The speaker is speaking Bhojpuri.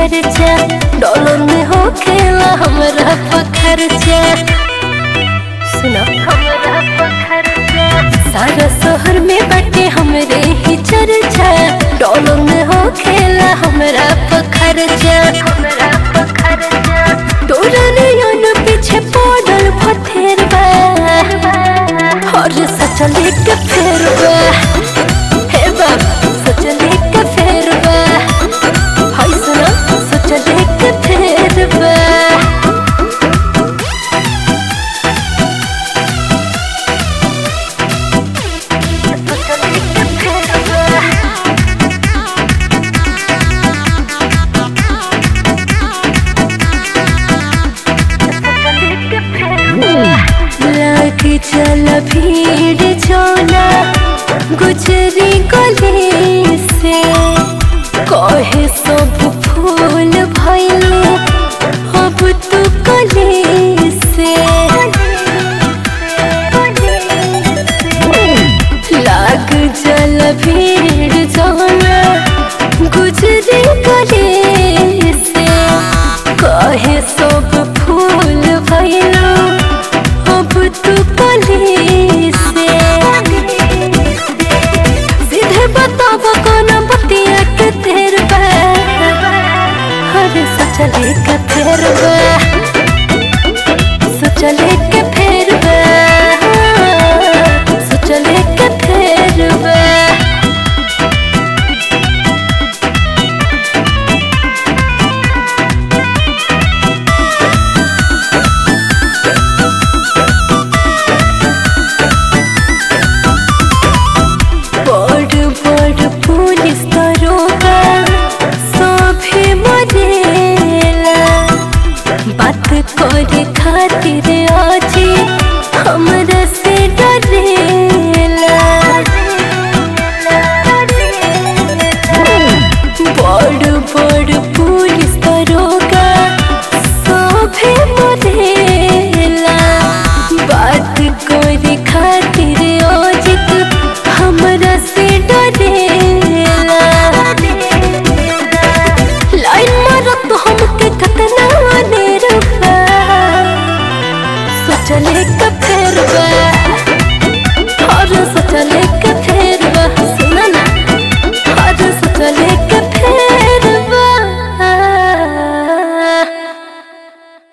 चर्चा डॉलर में हो खेला हमरा पखरचा सुना हमरा पखरचा सारा शहर में बाटे हमरे ही चर्चा डॉलर में हो खेला हमरा पखरचा हमरा पखरचा तोरा नयन पीछे पड़ल भथेरबा और सचले के फेरबा हे बाबा सचले के फेरबा हाय सुना सचले के फेरबा सचले के फेरबा लागी चल भीड़ चोला गुजरी गली से कहे सब फूल भैले अब तू कली से लाग जल भीड़ चोला गुजरी गली से कहे सब फूल भैलो अब तू कली से सीधे बताब कौन बतिया के तेर बा अरे सचले के फेर बा सचले के फेर बा सचले के फेर बा बड़ बड़ पुलिस दरोगा सभे मरेला बात करे खातिर